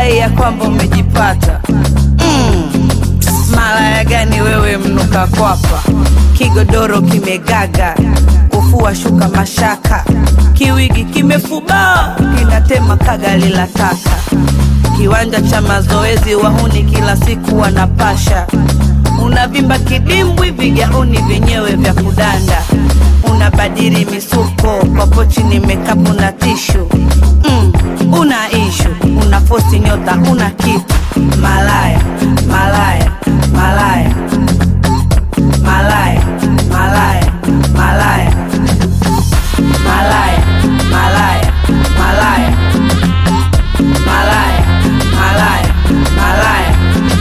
unadai ya kwamba umejipata mm. Malaya gani wewe mnuka kwapa, kigodoro kimegaga, kufua shuka mashaka, kiwigi kimefubaa, kinatema kagali la taka, kiwanja cha mazoezi wahuni kila siku wanapasha, unavimba kidimbwi, vigauni vyenyewe vya kudanda, unabadili misuko kwa pochi ni mekapu na tishu mm. Una ishu, una fosi nyota, una kitu malaya, malaya, malaya, malaya, malaya, malaya, malaya, malaya, malaya, malaya, malaya, malaya.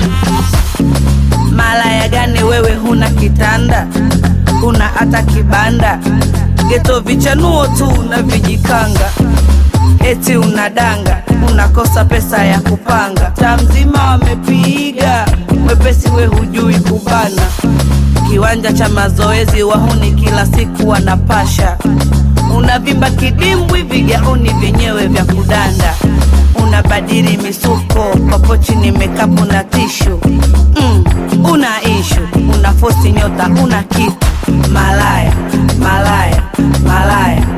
Malaya gani wewe, huna kitanda, huna hata kibanda, geto vichanuo tu na vijikanga eti unadanga, unakosa pesa ya kupanga, taa mzima wamepiga mwepesi, we hujui kubana, kiwanja cha mazoezi wahuni kila siku wanapasha, unavimba kidimbwi, vigauni vyenyewe vya kudanda, unabadili misuko kwa pochi ni mekapu na tishu mm, una ishu, una fosi nyota, una kitu malaya, malaya, malaya